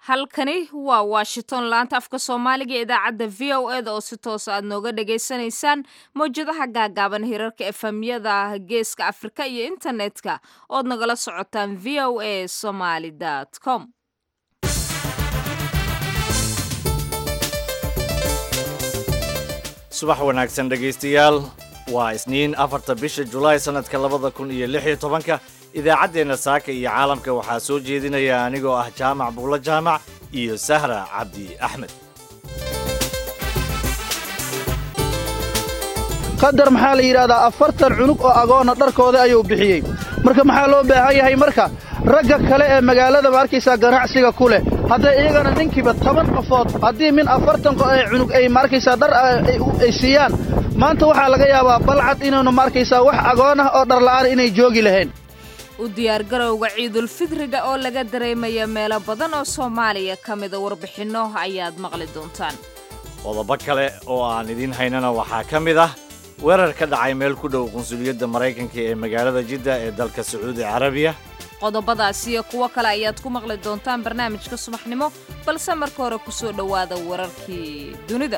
halkani waa washington laanta afka soomaaliga ee idaacadda v o eda oo si toos aad nooga dhagaysanaysaan mawjadaha gaagaaban hirarka efemyada geeska afrika iyo internetka ood nagala socotaan v o a somaly com subax wanaagsan dhegaystayaal waa isniin afarta bisha julaay sannadka labada kun iyo lix iyo tobanka idaacaddeenna saaka iyo caalamka waxaa soo jeedinaya anigoo ah jaamac buulo jaamac iyo sahra cabdi axmed qadar maxaa la yidhaahdaa afartan cunug oo agoonna dharkooda ayuu bixiyey marka maxaa loo baahan yahay marka ragga kale ee magaalada ma arkaysaa ganacsiga ku leh hadday iyagana ninkiiba toban qofood haddii min afartan cunug ay ma arkaysaa dhar ay siiyaan maanta waxaa laga yaabaa balcad inaynu ma arkaysaa wax agoon ah oo dharla'aan inay joogi lahayn u diyaargarowga ciidulfidriga oo laga dareemaya meelo badan oo soomaaliya ka mida warbixinno ayaad maqli doontaan qodobo kale oo aan idiin haynana waxaa ka mid ah weerar ka dhacay meel ku dhow qunsuliyadda maraykanka ee magaalada jidda ee dalka sacuudi carabiya qodobadaas iyo kuwo kale ayaad ku maqli doontaan barnaamijka subaxnimo balse marka hore ku soo dhowaada wararkii dunida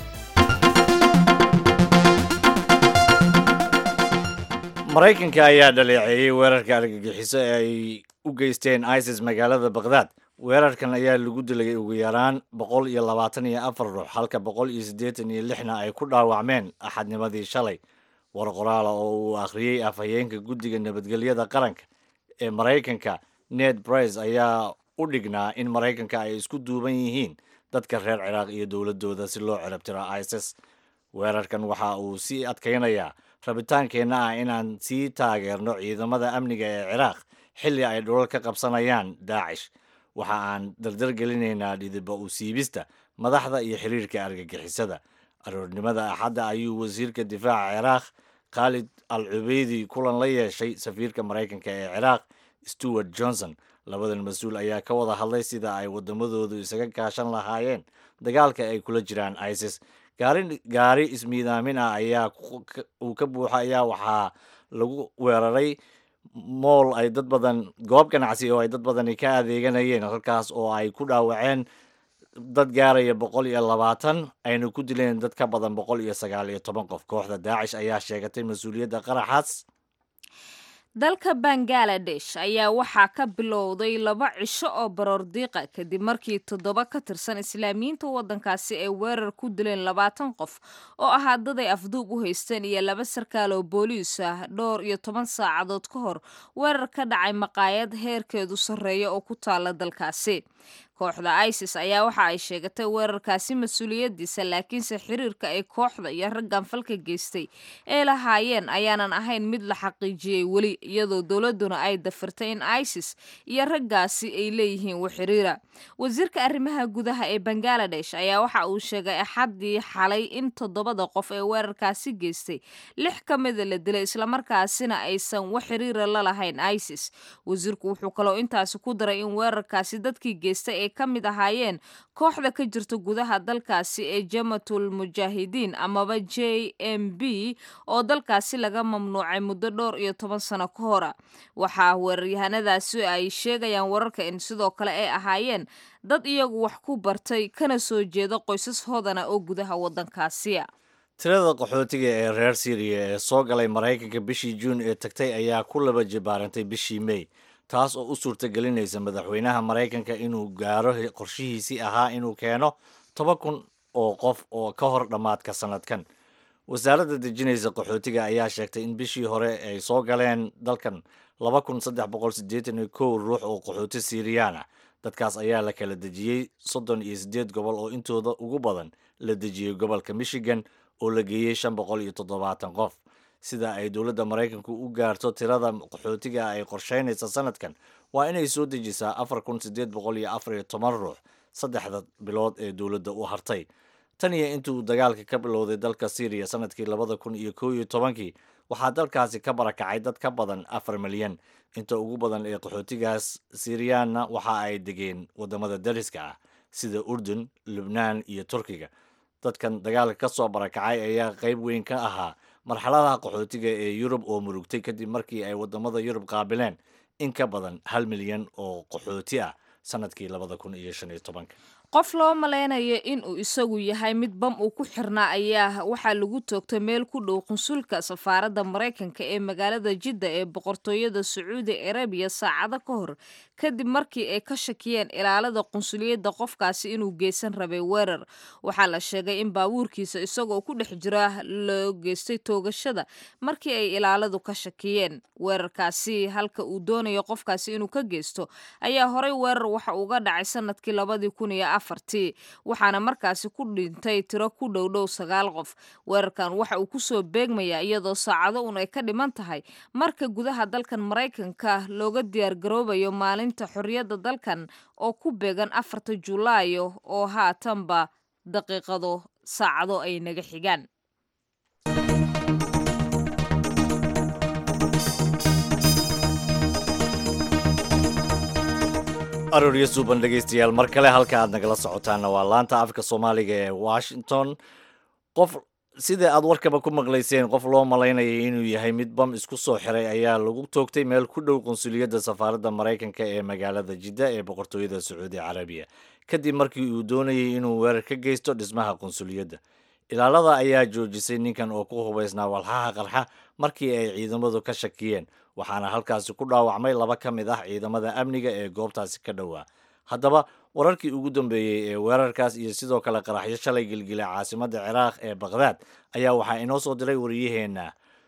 maraykanka ayaa dhaleeceeyey weerarka argagixiso ee ay u geysteen isis magaalada bakhdad weerarkan ayaa lagu dilay ugu yaraan boqol iyo labaatan iyo afar ruux halka boqol iyo siddeetan iyo lixna ay ku dhaawacmeen axadnimadii shalay war qoraala oo uu akhriyey afhayeenka guddiga nabadgelyada qaranka ee maraykanka ned brice ayaa u dhignaa in maraykanka ay isku duuban yihiin dadka reer ciraaq iyo dowladooda si loo cirabtiro isis weerarkan waxa uu sii adkaynayaa rabitaankeenna ah inaan sii taageerno ciidamada amniga ee ciraaq xilli ay dhulal ka qabsanayaan daacish waxa aan dardargelinaynaa dhidiba u siibista madaxda iyo xiriirka argagixisada aroornimada axadda ayuu wasiirka difaaca ciraaq khaalid al cubeydi kulan la yeeshay safiirka maraykanka ee ciraaq stewart johnson labadan mas-uul ayaa ka wada hadlay sida ay wadamadoodu isaga kaashan lahaayeen dagaalka ay kula jiraan isis gaari ismiidaamin ah ayaa uu ka buuxa ayaa waxaa lagu weeraray mool ay dad badan goob ganacsi oo ay dad badani ka adeeganayeen halkaas oo ay ku dhaawaceen dad gaaraya boqol iyo labaatan ayna ku dileen dad ka badan boqol iyo sagaal iyo toban qof kooxda daacish ayaa sheegatay mas-uuliyadda qaraxaas dalka bangaladesh ayaa waxaa ka bilowday laba cisho oo baroordiiqa kadib markii toddoba ka tirsan islaamiyiinta waddankaasi ay weerar ku dileen labaatan qof oo ahaa dad ay afduub u haysteen iyo laba sarkaal oo booliis ah dhowr iyo toban saacadood ka hor weerar ka dhacay maqaayad heerkeedu sarreeya oo ku taala dalkaasi kooxda isis ayaa waxa ay sheegatay weerarkaasi mas-uuliyadiisa laakiinse xiriirka ay kooxda iyo raggan falka geystay ay lahaayeen ayaanan ahayn mid la xaqiijiyey weli iyadoo dowladuna ay dafirtay in isis iyo raggaasi ay leeyihiin waxiriira wasiirka arrimaha gudaha ee bangaladesh ayaa waxa uu sheegay axaddii xalay in toddobada qof ee weerarkaasi geystay lix ka mida la dilay islamarkaasina aysan wax xiriira la lahayn isis wasiirku wuxuu kaloo intaasi ku daray in weerarkaasi dadkii geystay ka mid ahaayeen kooxda ka jirta gudaha dalkaasi ee jamatul mujaahidiin amaba j m b oo dalkaasi laga mamnuucay muddo dhowr iyo toban sano ka hora waxaa weeraryahanadaasi ay sheegayaan wararka in sidoo kale ay ahaayeen dad iyagu wax ku bartay kana soo jeeda qoysas hodana oo gudaha waddankaasiya tirada qaxootiga ee reer syriya ee soo galay maraykanka bishii juun ee tagtay ayaa ku laba jibaarantay bishii mey taas oo u suurtagelinaysa madaxweynaha maraykanka inuu gaaro qorshihiisii ahaa inuu keeno toban kun oo qof oo ka hor dhammaadka sannadkan wasaaradda dejinaysa qaxootiga ayaa sheegtay in bishii hore ay soo galeen dalkan laba kun saddex boqol siddeetan iyo kow ruux oo qaxooti siiriyaan ah dadkaas ayaa la kala dejiyey soddon iyo siddeed gobol oo intooda ugu badan la dejiyey gobolka michigan oo la geeyey shan boqol iyo toddobaatan qof sida ay dowladda maraykanku u gaarto tirada qaxootiga ay qorsheynaysa sanadkan waa inay soo dejisaa afar kun siddeed boqol iyo afar iyo toban ruux saddexda bilood ee dowladda u hartay tan iyo intuu dagaalka ka bilowday dalka syriya sanadkii labada kun iyo kow iyo tobankii waxaa dalkaasi ka barakacay dad ka badan afar milyan inta ugu badan ee qaxootigaas siriyaanna waxa ay degeen waddamada dariska ah sida urdun lubnaan iyo turkiga dadkan dagaalka ka soo barakacay ayaa qayb weyn ka ahaa marxaladaha qaxootiga ee yurub oo murugtay kadib markii ay waddamada yurub qaabileen in ka badan hal milyan oo qaxooti ah sanadkii labada kun iyo shan iyo tobanka qof loo malaynayo inuu isagu yahay mid bam uu ku xirnaa ayaa waxaa lagu toogtay meel ku dhow qunsulka safaaradda maraykanka ee magaalada jidda ee boqortooyada sacuudi arabiya saacado ka hor kadib markii ay ka shakiyeen ilaalada qunsuliyadda qofkaasi inuu geysan rabay weerar waxaa la sheegay in baabuurkiisa isagoo ku dhex jira loo geystay toogashada markii ay ilaaladu ka shakiyeen weerarkaasi halka uu doonayo qofkaasi inuu ka geysto ayaa horey weerar waxa uga dhacay sanadkii labadii kun iyo afartii waxaana markaasi ku dhintay tiro ku dhowdhow sagaal qof weerarkan waxa uu kusoo beegmayaa iyadoo saacado un ay ka dhiman tahay marka gudaha dalkan maraykanka looga diyaargaroobayo maalinta xorriyadda dalkan oo ku beegan afarta julaayo oo haatanba daqiiqado saacado ay naga xigaan arooryo suuban dhegaystayaal mar kale halka aad nagala socotaana waa laanta afka soomaaliga ee washington qof sida aad warkaba ku maqlayseen qof loo malaynayay inuu yahay mid bam isku soo xiray ayaa lagu toogtay meel ku dhow qunsuliyadda safaaradda maraykanka ee magaalada jidda ee boqortooyada sacuudi carabiya kadib markii uu doonayay inuu weerar ka geysto dhismaha qunsuliyadda ilaalada ayaa joojisay ninkan oo ku hubaysnaa walxaha qarxa markii ay ciidamadu ka shakiyeen waxaana halkaasi ku dhaawacmay laba ka mid ah ciidamada amniga ee goobtaasi ka dhowaa haddaba wararkii ugu dambeeyey ee weerarkaas iyo sidoo kale qaraxyo shalay gelgilay caasimadda ciraaq ee bakhdad ayaa waxaa inoo soo diray wariyaheenna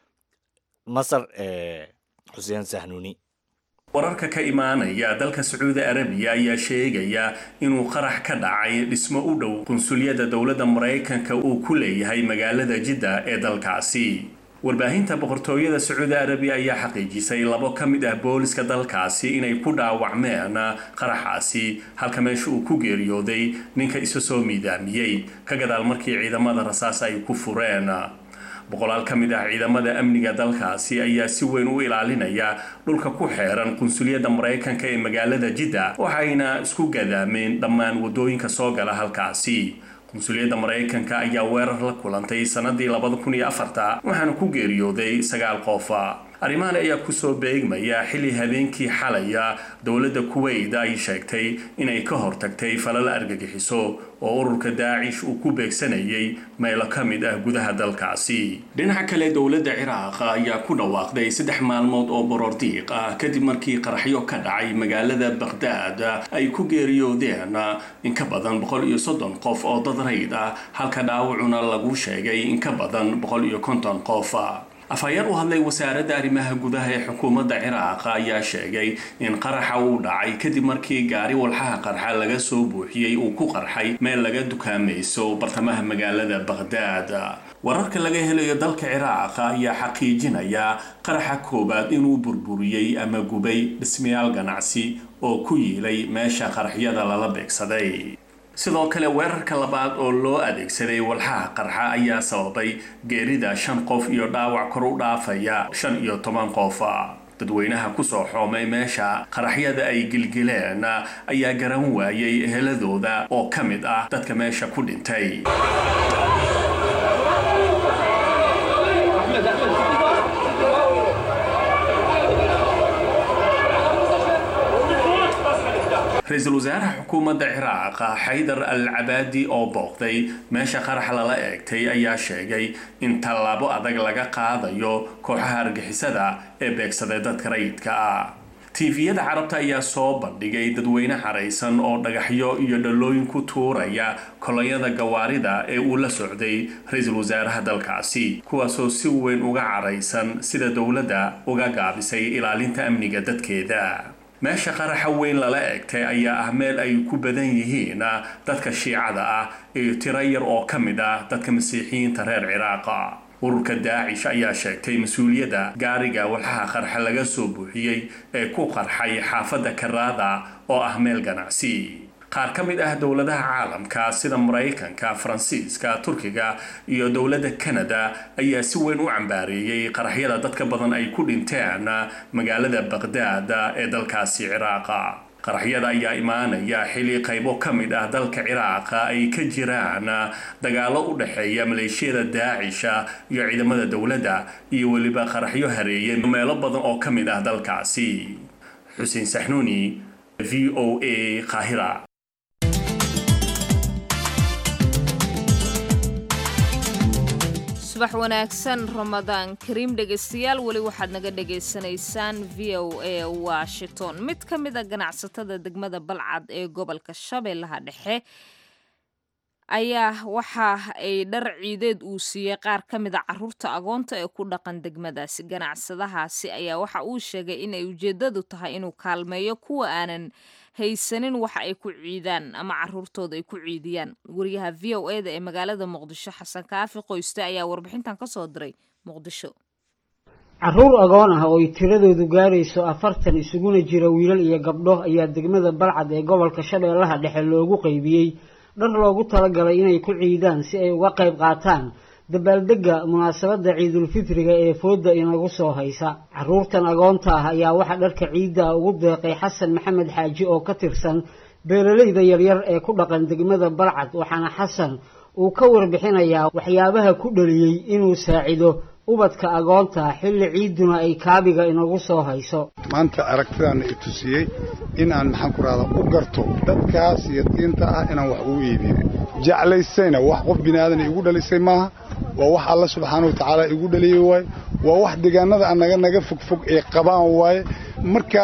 masar ee xuseen sahnuuni wararka ka imaanaya dalka sacuudi arabiya ayaa sheegaya inuu qarax ka dhacay dhismo u dhow qunsuliyadda dowladda maraykanka uu ku leeyahay magaalada jidda ee dalkaasi warbaahinta boqortooyada sacuudi arabiya ayaa xaqiijisay labo ka mid ah booliska dalkaasi inay ku dhaawacmeen qaraxaasi halka meesha uu ku geeriyooday ninka isa soo miidaamiyey ka gadaal markii ciidamada rasaas ay ku fureen boqolaal ka mid ah ciidamada amniga dalkaasi ayaa si weyn u ilaalinaya dhulka ku xeeran qunsuliyadda maraykanka ee magaalada jidda waxayna isku gadaameen dhammaan waddooyinka soo gala halkaasi qunsuliyadda maraykanka ayaa weerar la kulantay sanadii labada kun iyo afarta waxaana ku geeriyooday sagaal qof arrimahan ayaa kusoo beegmaya xilli habeenkii xalaya dowladda kuweyt ay sheegtay inay ka hortagtay falal argagixiso oo ururka daacish uu ku beegsanayay meelo ka mid ah gudaha dalkaasi dhinaca kale dowladda ciraaq ayaa ku dhawaaqday saddex maalmood oo borordiiq ah kadib markii qaraxyo ka dhacay magaalada bakhdad ay ku geeriyoodeen in ka badan boqol iyo soddon qof oo dad rayd ah halka dhaawacuna lagu sheegay in ka badan boqol iyo konton qof afhayeen u hadlay wasaaradda arrimaha gudaha ee xukuumadda ciraaq ayaa sheegay in qaraxa uu dhacay kadib markii gaari walxaha qarxa laga soo buuxiyey uu ku qarxay meel laga dukaamayso bartamaha magaalada bakhdad wararka laga helayo dalka ciraaq ayaa xaqiijinaya qaraxa koowaad inuu burburiyey ama gubay dhismayaal ganacsi oo ku yiilay meesha qaraxyada lala beegsaday sidoo kale weerarka labaad oo loo adeegsaday walxaha qarxa ayaa sababay geerida shan qof iyo dhaawac kor u dhaafaya shan iyo toban qof dadweynaha kusoo xoomay meesha qaraxyada ay gilgileen ayaa garan waayay eheladooda oo ka mid ah dadka meesha ku dhintay ra-iisul wasaaraha xukuumadda ciraaq xaydar al cabaadi oo booqday meesha qarax lala eegtay ayaa sheegay in tallaabo adag laga qaadayo kooxaha argixisada ee beegsaday dadka rayidka ah tiifiyada carabta ayaa soo bandhigay dadweyne xaraysan oo dhagaxyo iyo dhalooyin ku tuuraya kolonyada gawaarida ee uu la socday ra-iisul wasaaraha dalkaasi kuwaasoo si weyn uga caraysan sida dowladda uga gaabisay ilaalinta amniga dadkeeda meesha qaraxa weyn lala eegtay ayaa ah meel ay ku badan yihiin dadka shiicada ah iyo tiro yar oo ka mid ah dadka masiixiyiinta reer ciraaqa ururka daacish ayaa sheegtay mas-uuliyadda gaariga walxaha qarxa laga soo buuxiyey ee ku qarxay xaafadda karaada oo ah meel ganacsi qaar ka mid ah dowladaha caalamka sida maraykanka faransiiska turkiga iyo dowladda kanada ayaa si weyn u cambaareeyey qaraxyada dadka badan ay ku dhinteen magaalada baqhdaad ee dalkaasi ciraaqa qaraxyada ayaa imaanaya xili qaybo ka mid ah dalka ciraaqa ay ka jiraan dagaalo u dhexeeya maleeshiyada daacisha iyo ciidamada dowladda iyo weliba qaraxyo hareeyay meelo badan oo ka mid ah dalkaasi xuseen saxnuuni v o a qaahira subax wanaagsan ramadaan kariim dhegaystayaal weli waxaad naga dhagaysanaysaan v o a washington mid ka mid a ganacsatada degmada balcad ee gobolka shabeellaha dhexe ayaa waxa ay dhar ciideed uu siiyey qaar ka mid a caruurta agoonta ee ku dhaqan degmadaasi ganacsadahaasi ayaa waxa uu sheegay inay ujeedadu tahay inuu kaalmeeyo kuwa aanan haysanin waxa ay ku ciidaan ama caruurtooda ay ku ciidiyaan wariyaha v o eda ee magaalada muqdisho xasan kaafi qoyste ayaa warbixintan ka soo diray muqdisho caruur agoon ah oo ay tiradoodu gaarayso afartan isuguna jira wiilal iyo gabdho ayaa degmada balcad ee gobolka shabeellaha dhexe loogu qaybiyey dhar loogu talagalay inay ku ciidaan si ay uga qayb qaataan dabaaldegga munaasabadda ciidulfitriga ee fooda inagu soo haysa caruurtan agoonta ah ayaa waxaa dharka ciidda ugu deeqay xasan maxamed xaaji oo ka tirsan beeralayda yaryar ee ku dhaqan degmada balcad waxaana xasan uu ka warbixinayaa waxyaabaha ku dhaliyey inuu saacido ubadka agoonta xilli ciidduna ay kaabiga inagu soo hayso maanta aragtidaana i tusiyey in aan maxaan ku rahdaa u garto dadkaas yatiinta ah inaan wax ugu iibiyo jeclaysayna wax qof bini aadan igu dhalisay maaha waa wax alla subxaana wa tacaala igu dhaliyey waaye waa wax deegaanada anaga naga fogfog ay qabaan waaye marka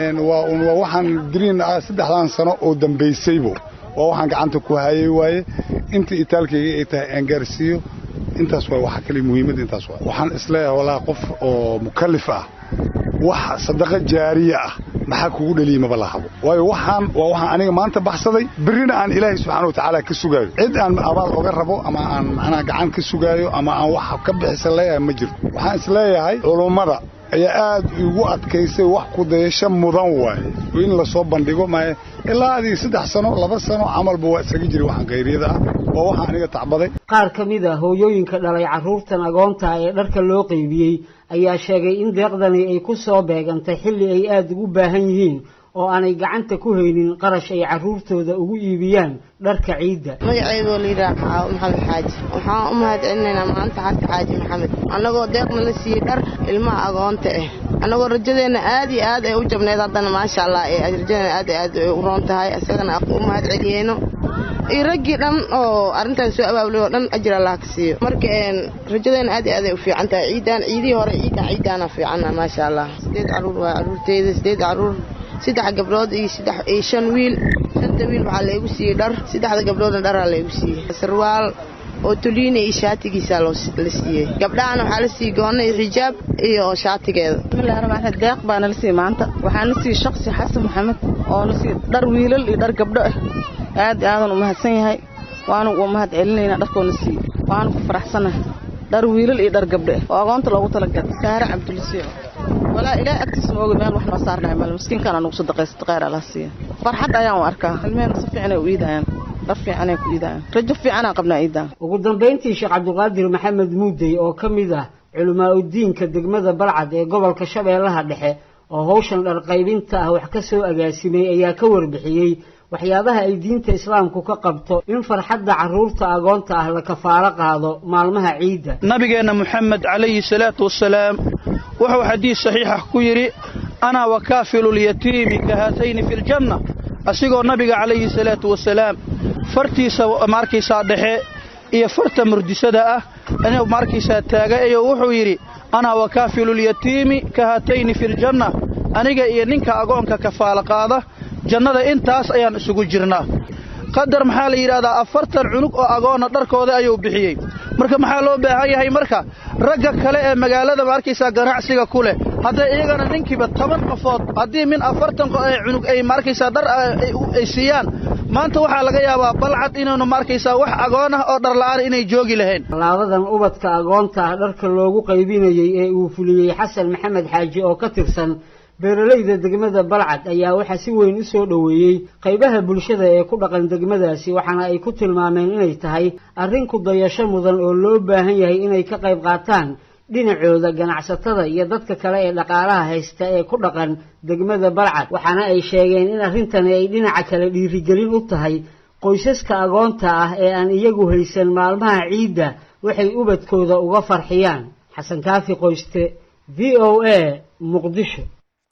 waa waxaan diriin ah saddexdan sano oo dambaysaybo waa waxaan gacanta ku hayay waaye inta itaalkayga ay tahay aan gaarsiiyo intaas waa waxa kale muhiimadda intaas waa waxaan isleeyahay walaa qof oo mukallif ah wax sadaqa jaariya ah maxaa kugu dhaliyey maba la habo waayo waxaan waa waxaan aniga maanta baxsaday berrina aan ilaahay subxaana wa tacaala ka sugaayo cid aan abaal oga rabo ama aan macnaha gacan ka sugaayo ama aan wax ka bixisan leeyahay ma jirto waxaan isleeyahay culummada ayaa aad igu adkaysay wax kudayasho mudan waaye in lasoo bandhigo maaye ilaa adii saddex sano laba sano camalba waa isaga jiri waxaan khayriyada ah waa waxaan aniga tacbaday qaar ka mid a hooyooyinka dhalay carruurtan agoonta ee dharka loo qaybiyey ayaa sheegay in deeqdani ay ku soo beegantay xilli ay aada ugu baahan yihiin oo aanay gacanta ku haynin qarash ay carruurtooda ugu iibiyaan dharka ciidda magaceydoo layidhaha xaawo maxamed xaaji waxaan u mahad celinaynaa maanta xadka xaaji maxamed annagoo deeqna la siiyey dhar ilmaha agoonta ah annagoo rajadeenna aad iyo aad ay u jabnayd haddana maasha allah ee rajadeenna aad iyo aad ay u roon tahay isagana u mahad celiyeyno iyo raggii dhan oo arrintan soo abaabulay oo dhan ajir allah ka siiyo marka rajadeenna aad iyo aad ay u fiican tahay ciidaan ciidihii hore ciidan ciidaana fiicanna maasha allah sideed carruur waa carruurteyda sideed carruur saddex gabdhood iyo saddex iyo shan wiil shanta wiil waxaa laygu siiyey dhar saddexda gabdhoodna dharaa laygu siiyey sarwaal oo toliina iyo shaatigiisaa la siiyey gabdhahana waxaa la siiyey goonna iyo xijaab iyo shaatigeeda bismillahi raxmaan raxiim deeq baa nala siiyey maanta waxaa na siiyey shaksi xasan maxamed oo na siiyey dhar wiilal iyo dhar gabdho ah aad iyo aadan u mahadsan yahay waanu u mahad celinaynaa dharkoona siiyey waanu ku faraxsanahay dhar wiilal iyo dhar gabdho ah oo agoonta loogu talagalay saare cabdulasiic walaa ilaahay agtiisa ma ogi meel wax noo saarnahay mal miskiinkaan anugu sadaqaysta khayr allah siiya farxad ayaan u arkaa ilmehena si fiican ay u iidayaan dhar fiicanay ku iidayaan rajo fiicanaan qabnaa iidaan ugu dambayntii sheekh cabdiqaadir maxamed muudey oo ka mid ah culimaa udiinka degmada balcad ee gobolka shabeellaha dhexe oo hawshan dhar qaybinta ah wax ka soo agaasimay ayaa ka warbixiyey waxyaabaha ay diinta islaamku ka qabto in farxadda carruurta agoonta ah la kafaalo qaado maalmaha ciidda nabigeenna moxamed calayhi salaatu wasalaam wuxuu xadiis saxiixa ku yidhi anaa wakaafilulyatiimi ka haatayni fi ljanna asigoo nabiga calayhi salaatu wasalaam fartiisa maarkaysaa dhexe iyo farta murdisada ah inuu maarkaysaa taagayo wuxuu yidhi anaa wakaafilulyatiimi ka haatayni fi ljanna aniga iyo ninka agoonka kafaalo qaada jannada intaas ayaan isugu jirnaa qadar maxaa la yidhahdaa afartan cunug oo agoonna dharkooda ayuu bixiyey marka maxaa loo baahan yahay marka ragga kale ee magaalada maarkaysaa ganacsiga ku leh hadday iyagana ninkiiba toban qofood haddii min afartan cunug ay maarkaysaa dhar ay siiyaan maanta waxaa laga yaabaa balcad inaynu maarkaysaa wax agoon ah oo dharla'aan inay joogi lahayn laabadan ubadka agoonta ah dharka loogu qaybinayey ee uu fuliyey xasan maxamed xaaji oo ka tirsan beeralayda degmada balcad ayaa waxaa si weyn u soo dhoweeyey qaybaha bulshada ee ku dhaqan degmadaasi waxaana ay ku tilmaameen inay tahay arrin ku dayasho mudan oo loo baahan yahay inay ka qayb qaataan dhinacooda ganacsatada iyo dadka kale ee dhaqaalaha haysta ee ku dhaqan degmada balcad waxaana ay sheegeen in arrintani ay dhinaca kale dhiirigelin u tahay qoysaska agoonta ah ee aan iyagu haysan maalmaha ciidda waxay ubadkooda uga farxiyaan xasan kaafi qoyste v o a muqdisho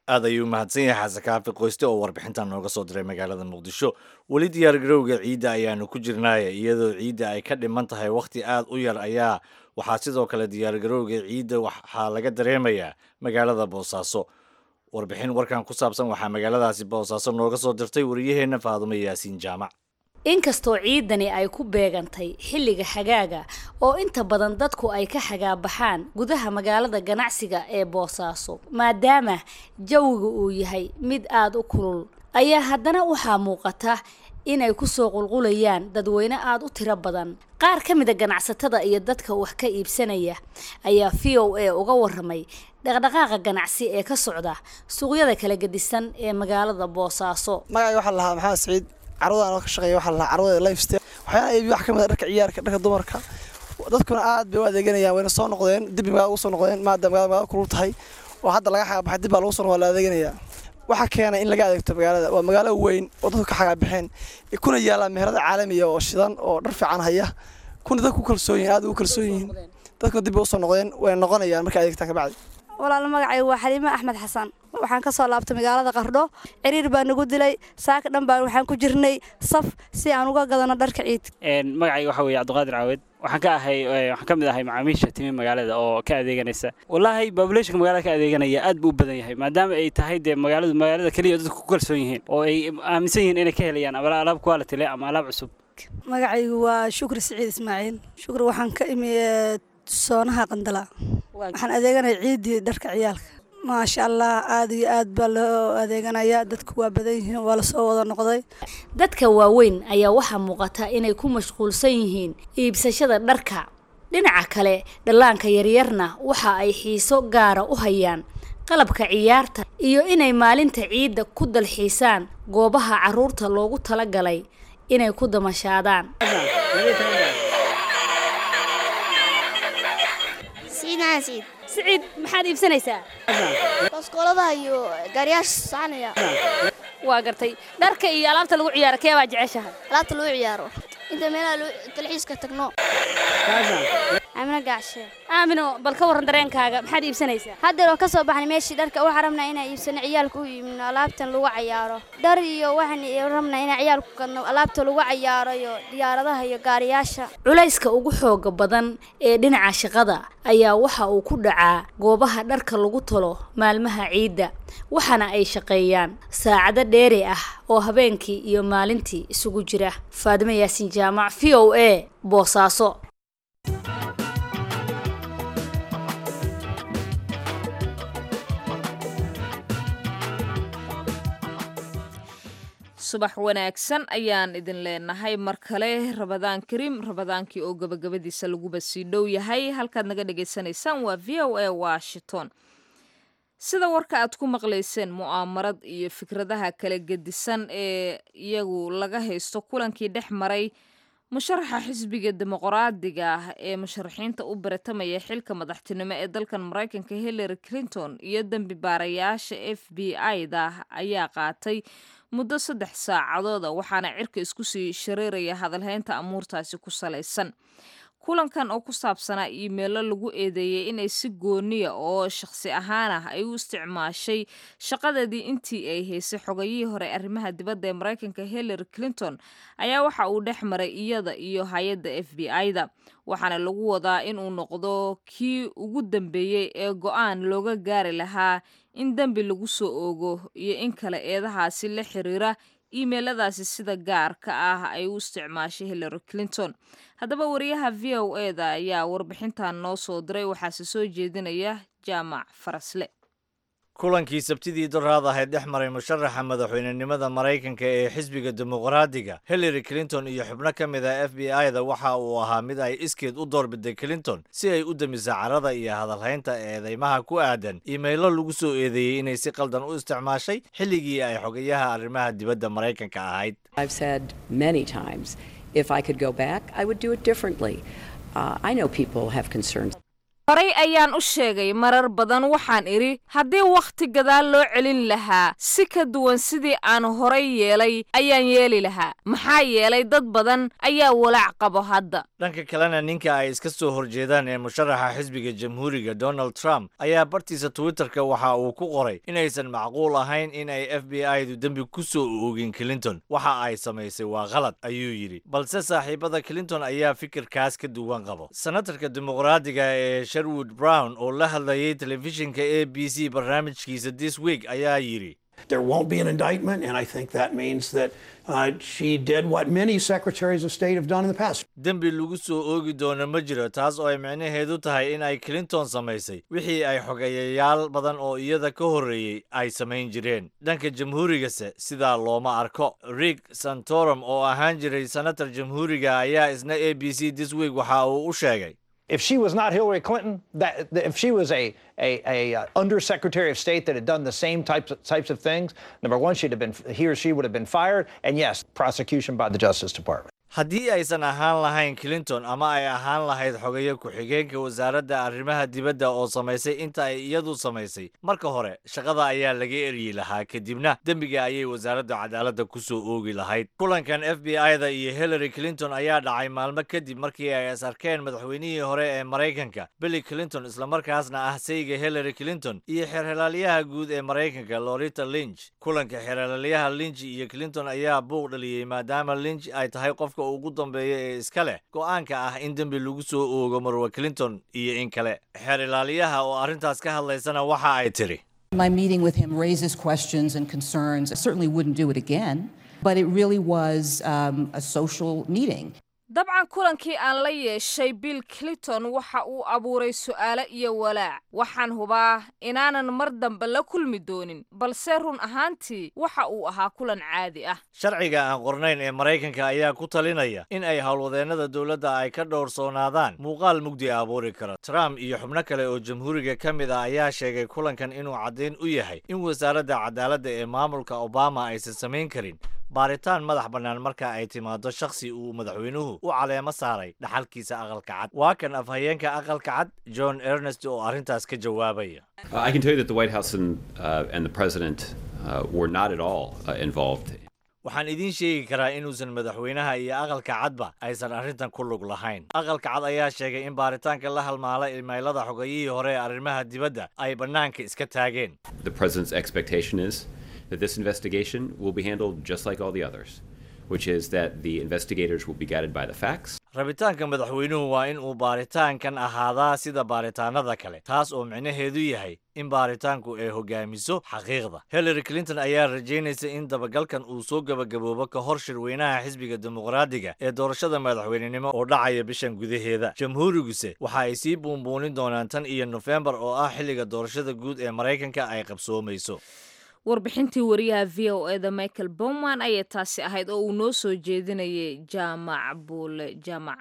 aad ayuu mahadsan yahay xasan kaafi qoyste oo warbixintan nooga soo diray magaalada muqdisho weli diyaargarowga ciidda ayaanu ku jirnaaya iyadoo ciidda ay ka dhiman tahay wakhti aad u yar ayaa waxaa sidoo kale diyaargarowga ciidda waxaa laga dareemayaa magaalada boosaaso warbixin warkan ku saabsan waxaa magaaladaasi boosaaso nooga soo dirtay wariyaheenna faadumo yaasiin jaamac inkastoo ciidani ay ku beegantay xilliga xagaaga oo inta badan dadku ay ka xagaabaxaan gudaha magaalada ganacsiga ee boosaaso maadaama jawiga uu yahay mid aada u kulul ayaa haddana waxaa muuqata inay kusoo qulqulayaan dadweyne aada u tiro badan qaar ka mid a ganacsatada iyo dadka wax ka iibsanaya ayaa v o a uga waramay dhaqdhaqaaqa ganacsi ee ka socda suuqyada kala gedisan ee magaalada boosaaso magacay waxaa lahaa maxamed saciid carwadaan oo ka shaqeeya waxaa lahaa carwada lifestyle waxyaana iibi wax ka mid a dharka ciyaarka dharka dumarka dadkuna aad bay u adeeganayaan wayna soo noqdeen dib magaalada ugu soo noqdeen maadaama magaalada magaalada kulul tahay oo hadda laga xagaabaxay dib baa lagu soo noqdaa la adeeganayaa waxaa keenay in laga adeegto magaalada waa magaalo weyn oo dadku ka xagaabaxeen kuna yaallaan meherada caalamiya oo shidan oo dhar fiican haya kuna dadku kalsoon yihin aad ugu kalsoon yihiin dadkuna dib bay usoo noqdeen wayna noqonayaan markay adeegtaan kabacdi walaal magacay waa xaliime axmed xasan waxaan ka soo laabtay magaalada qardho ciriir baa nagu dilay saaka dhan baan waxaan ku jirnay saf si aan uga gadano dharka ciid magacayga waxaa weeye cabdiqaadir caawed waxaan ka ahay waxaan ka mid ahay macaamiisha timi magaalada oo ka adeeganaysa wallaahi populationka magaalada ka adeeganaya aad buu u badan yahay maadaama ay tahay dee magaaladu magaalada keliya dadku ku kalsoon yihiin oo ay aaminsan yihiin inay ka helayaan ama alaab quality leh ama alaab cusub magacaygu waa shukri siciid ismaaciil shukri waxaan ka imi soonaha qandala waxaan adeeganaya ciiddii dharka ciyaalka maasha allah aada iyo aad baa loo adeeganaya dadku waa badan yihiin waa lasoo wada noqday dadka waaweyn ayaa waxaa muuqata inay ku mashquulsan yihiin iibsashada dharka dhinaca kale dhallaanka yaryarna waxa ay xiiso gaara u hayaan qalabka ciyaarta iyo inay maalinta ciidda ku dalxiisaan goobaha carruurta loogu talagalay inay ku damashaadaan siciid maxaad iibsanaysaa baskooladaha iyo gaariyaasha soconaya waa gartay dharka iyo alaabta lagu ciyaaro kee baa jeceshahay alaabta lagu ciyaaro inta meelaha dalxiiska tagno amina gacshe aamino bal ka warran dareenkaaga maxaad iibsanaysaa haddeer oo ka soo baxnay meeshii dharka waxaan rabnaa inaan iibsano ciyaalka u iibino alaabtan lagu cayaaro dhar iyo waxaan rabnaa inaan ciyaalku gadno alaabta lagu cayaaro iyo diyaaradaha iyo gaariyaasha culayska ugu xooga badan ee dhinaca shaqada ayaa waxa uu ku dhacaa goobaha dharka lagu talo maalmaha ciidda waxaana ay shaqeeyaan saacado dheeri ah oo habeenkii iyo maalintii isugu jira faadimo yaasin jaamac v o a boosaaso subax wanaagsan ayaan idin leenahay mar kale rabadaan kariim rabadaankii oo gabagabadiisa laguba sii dhow yahay halkaad naga dhagaysanaysaan waa v o a washington sida warka aad ku maqlayseen mu'aamarad iyo fikradaha kala gedisan ee iyagu laga haysto kulankii dhex maray musharaxa xisbiga dimuqraadiga ah ee musharaxiinta u baratamaya xilka madaxtinimo ee dalkan maraykanka hillary clinton iyo dembi baarayaasha f b i-da ayaa qaatay muddo saddex saacadooda waxaana cirka isku sii shareeraya hadalhaynta amuurtaasi ku salaysan kulankan oo ku saabsanaa iimeelo lagu eedeeyey inay si gooniya oo shakhsi ahaan ah ay u isticmaashay shaqadeedii intii ay haysay xogayihii hore arrimaha dibadda ee maraykanka hillary clinton ayaa waxa uu dhex maray iyada iyo hay-adda f b i-da waxaana lagu wadaa inuu noqdo kii ugu dambeeyey ee go-aan looga gaari lahaa in dembi lagu soo oogo iyo in kale eedahaasi la xiriira iimeeladaasi sida gaarka ah ay u isticmaashay hillary clinton haddaba wariyaha v o e da ayaa warbixintan noo soo diray waxaase soo jeedinaya jaamac farasle kulankii sabtidii doraad ahayd dhex maray musharaxa madaxweynenimada maraykanka ee xisbiga dimuqraadiga hillary clinton iyo xubno ka mid a f b i-da waxa uu ahaa mid ay iskeed u doorbiday clinton si ay u damiso carada iyo hadalhaynta eedeymaha ku aadan iimaylo lagu soo eedeeyey inay si qaldan u isticmaashay xilligii ay xogayaha arrimaha dibadda maraykanka ahayd If I could go back, I would do it differently. Uh, I know people have concerns. horay ayaan u sheegay marar badan waxaan idhi haddii wakhti gadaal loo celin lahaa si ka duwan sidii aan horay yeelay ayaan yeeli lahaa maxaa yeelay dad badan ayaa walaac qabo hadda dhanka kalena ninka ay iska soo horjeedaan ee musharaxa xisbiga jamhuuriga donald trump ayaa bartiisa twitterka waxa uu ku qoray inaysan macquul ahayn in ay f b i du dembi ku soo oogin clinton waxa ay samaysay waa qalad ayuu yidhi balse saaxiibada clinton ayaa fikirkaas ka duwan qabo senatarka dimuqraadiga ee sherwood brown oo la hadlayay telefishinka a b c barnaamijkiisa this week ayaa yidhi There won't be an indictment, and I think that means that uh, she did what many secretaries of state have done in the past. dembi lagu soo oogi doono ma jiro taas oo ay micnaheedu tahay in ay clinton samaysay wixii ay xogeeyayaal badan oo iyada ka horreeyey ay samayn jireen dhanka jamhuurigase sidaa looma arko rick santorum oo ahaan jiray senatar jamhuuriga ayaa isna a b c this week waxa uu u sheegay If she was not Hillary Clinton, that, that if she was a, a, a uh, undersecretary of state that had done the same types of, types of things, number one, she'd have been he or she would have been fired, and yes, prosecution by the Justice Department. haddii aysan ahaan lahayn clinton ama ay ahaan lahayd xogeeye ku-xigeenka wasaaradda arrimaha dibadda oo samaysay inta ay iyadu samaysay marka hore shaqada ayaa laga eryi lahaa kadibna dembiga ayay wasaaradda cadaaladda ku soo oogi lahayd kulankan f b i-da iyo hillary clinton ayaa dhacay maalmo kadib markii ay is arkeen madaxweynihii hore ee maraykanka billy clinton islamarkaasna ah sayga hillary clinton iyo xeerhelaaliyaha guud ee maraykanka lorita lynch kulanka xeerhelaaliyaha lynch iyo clinton ayaa buuq dhaliyey maadaama lynch ay tahay qofka ugu dambeeya ee iska leh go'aanka ah in dembi lagu soo oogo marwa clinton iyo in kale xeer ilaaliyaha oo arrintaas ka hadlaysana waxa ay tidhi My meeting with him raises questions and concerns. I certainly wouldn't do it again, but it really was um, a social meeting. dabcan kulankii aan la yeeshay bill clinton waxa uu abuuray su'aalo iyo walaac waxaan hubaa inaanan mar dambe la kulmi doonin balse run ahaantii waxa uu ahaa kulan caadi ah sharciga aan qornayn ee maraykanka ayaa ku talinaya in ay howlwadeennada dowladda ay ka dhowrsoonaadaan muuqaal mugdi abuuri kara trump iyo xubno kale oo jamhuuriga ka mid ah ayaa sheegay kulankan inuu caddayn u yahay in wasaaradda cadaaladda ee maamulka obama aysan samayn karin baaritaan madax bannaan marka ay timaado shakhsi uu madaxweynuhu u caleemo saaray dhaxalkiisa aqalka cad waa kan afhayeenka aqalka cad john ernest oo arrintaas ka jawaabaya Uh, I can tell you that the White House and, uh, and the President uh, were not at all uh, involved. waxaan idiin sheegi karaa inuusan madaxweynaha iyo aqalka cadba aysan arrintan ku lug lahayn aqalka cad ayaa sheegay in baaritaanka la halmaala imaylada xogayihii hore ee arrimaha dibadda ay bannaanka iska taageen The President's expectation is that this investigation will be handled just like all the others, which is that the investigators will be guided by the facts. rabitaanka madaxweynuhu waa in uu baaritaankan ahaadaa sida baaritaanada kale taas oo micnaheedu yahay in baaritaanku ay hogaamiso xaqiiqda hillary clinton ayaa rajaynaysa in dabagalkan uu soo gebagaboobo ka hor shirweynaha xisbiga dimuqraadiga ee doorashada madaxweynenimo oo dhacaya bishan gudaheeda jamhuuriguse waxa ay sii buunbuunin doonaan tan iyo nofembar oo ah xilliga doorashada guud ee maraykanka ay qabsoomayso warbixintii wariyaha v o eda michael bowman ayay taasi ahayd oo uu noo soo jeedinayay jaamac buule jaamac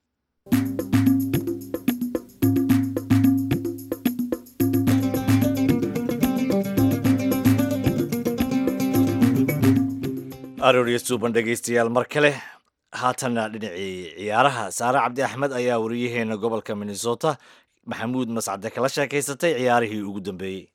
arooryo suuban dhegaystayaal mar kale haatanna dhinacii ciyaaraha saare cabdi axmed ayaa wariyaheena gobolka minnesota maxamuud mascade kala sheekaysatay ciyaarihii ugu dambeeyey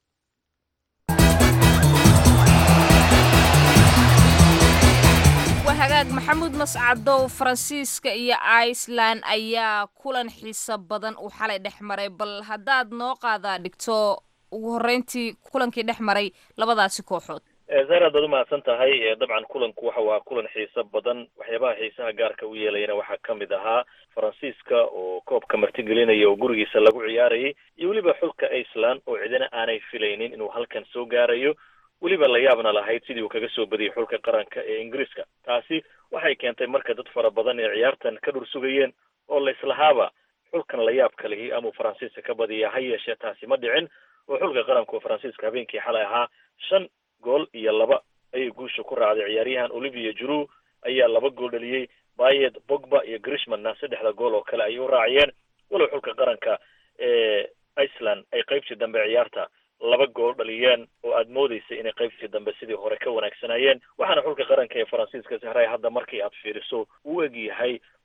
waa hagaag maxamuud mascadow faransiiska iyo iceland ayaa kulan xiiso badan uu xalay dhex maray bal haddaad noo qaadaa dhigto ugu horreyntii kulankii dhex maray labadaasi kooxood zaar aad baad umahadsan tahay dabcan kulanku waxa waa kulan xiiso badan waxyaabaha xiisaha gaarka u yeelayana waxaa ka mid ahaa faransiiska oo koobka martigelinaya oo gurigiisa lagu ciyaarayay iyo weliba xulka iceland oo cidina aanay filaynin inuu halkan soo gaarayo weliba la yaabna lahayd sidii uu kaga soo badiyey xulka qaranka ee ingiriiska taasi waxay keentay marka dad fara badan ee ciyaartan ka dhur sugayeen oo la islahaaba xulkan la yaab kalihi amuu faransiiska ka badiya ha yeeshee taasi ma dhicin oo xulka qaranka oo faransiiska habeenkii xalay ahaa shan gool iyo laba ayay guusha ku raacday ciyaaryahan olivia juru ayaa laba gool dhaliyey bayed bogba iyo grishmanna saddexda gool oo kale ayay u raaciyeen walow xulka qaranka ee iceland ay qaybtii dambe ciyaarta laba gool dhaliyeen oo aad moodeysa inay qaybtii dambe sidii hore ka wanaagsanayeen waxaana xulka qaranka ee faransiiska sahray hadda markii aad fiiriso uu eg yahay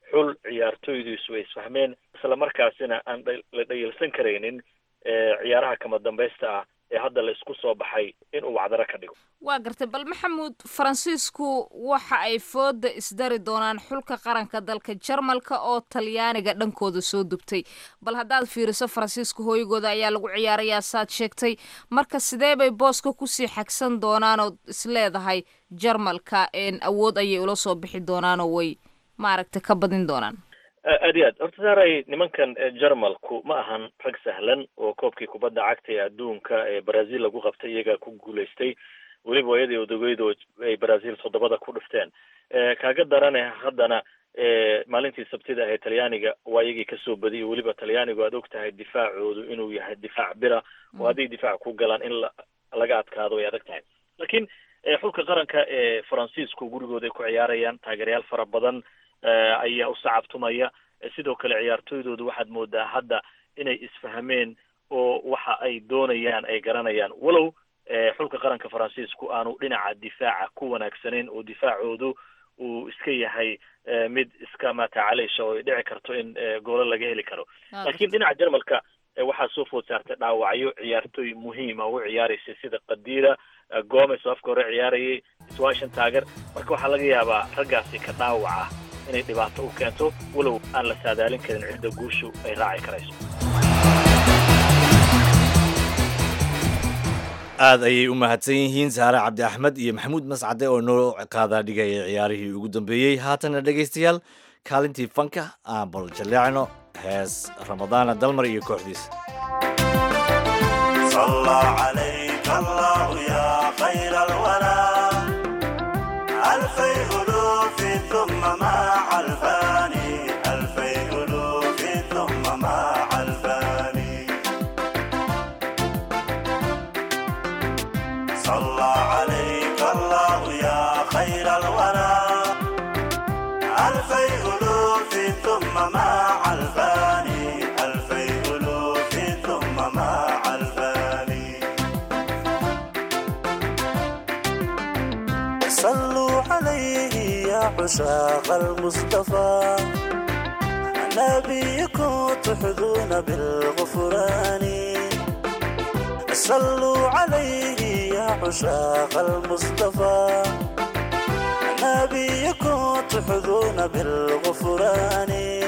xul ciyaartooydiisu ay isfahmeen isla markaasina aan la dhayalsan karaynin ciyaaraha kama dambaysta ah ee hadda la isku soo baxay in uu wacdaro ka dhigo waa gartay bal maxamuud faransiisku waxa ay fooda isdari doonaan xulka qaranka dalka jarmalka oo talyaaniga dhankooda soo dubtay bal haddaad fiiriso faransiiska hooygooda ayaa lagu ciyaarayaa saad sheegtay marka sidee bay booska kusii xagsan doonaanood isleedahay jarmalka awood ayay ula soo bixi doonaanoo way maaragtay ka badin doonaan aad iyo aad horta saaray nimankan jarmalku ma ahan rag sahlan oo koobkii kubadda cagta ee adduunka ee brazil lagu qabtay iyagaa ku guulaystay weliba waayadii odogeydo ay brazil toddobada ku dhifteen kaaga darane haddana maalintii sabtida ahee talyaaniga waa iyagii kasoo badiyay weliba talyaanigu aad og tahay difaacoodu inuu yahay difaac bira oo hadday difaac ku galaan in laga adkaado way adag tahay laakiin xulka qaranka ee faransiisku gurigooda ay ku ciyaarayaan taageerayaal fara badan ayaa u sacabtumaya sidoo kale ciyaartooydoodu waxaad moodaa hadda inay isfahmeen oo waxa ay doonayaan ay garanayaan walow xulka qaranka faransiisku aanu dhinaca difaaca ku wanaagsanayn oo difaacoodu uu iska yahay mid iska matacaleysha oo ay dhici karto in goolo laga heli karo laakiin dhinaca jarmalka waxaa soo food saartay dhaawacyo ciyaartooy muhiima u ciyaaraysa sida qadira gomes oo afka hore ciyaarayay swashan taager marka waxaa laga yaabaa raggaasi ka dhaawaca inay dhibaato u keento walow aan la saadaalin karin cidda guushu ay raaci karayso aad ayay u mahadsan yihiin saare cabdi axmed iyo maxamuud mascade oo noo qaadaa dhigaya ciyaarihii ugu dambeeyey haatana dhegaystayaal kaalintii fanka aan bal jalleecno hees ramadaana dalmar iyo kooxdiisa عشاق المصطفى نبيكم تحظون بالغفران صلوا عليه يا عشاق المصطفى نبيكم تحظون بالغفران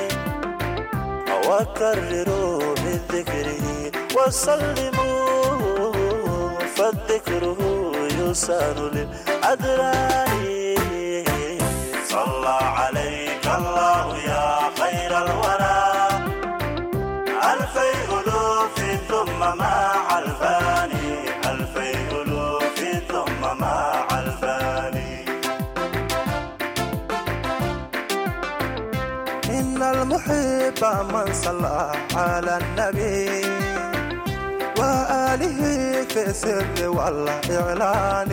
وكرروا من ذكره وسلموا فالذكره يسان للأدران صلى عليك الله يا خير الورى ألفي ألوف ثم مع الفاني ألفي ألوف ثم مع الفاني إن المحب من صلى على النبي وآله في السر والإعلان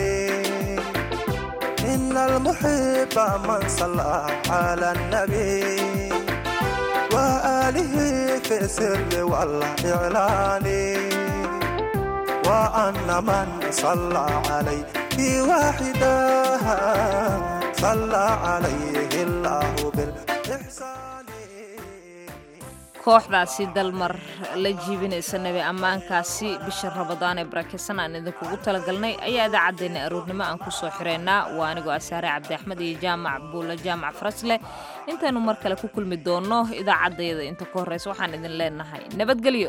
إن المحب من صلى على النبي وآله في السر والإعلان وأن من صلى عليه واحدا صلى عليه الله بالإحسان kooxdaasi dalmar la jiibinaysa nabi ammaankaasi bisha rabadaan ee barakeysan aan idinkugu talagalnay ayaa idaacaddeenna aroornimo aan ku soo xireynaa waa anigoo asaare cabdi axmed iyo jaamac buulla jaamac farasleh intaynu mar kale ku kulmi doonno idaacaddayada inta ku horreysa waxaan idin leenahay nabadgelyo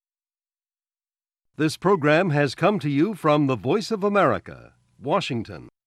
This program has come to you from the Voice of America, Washington.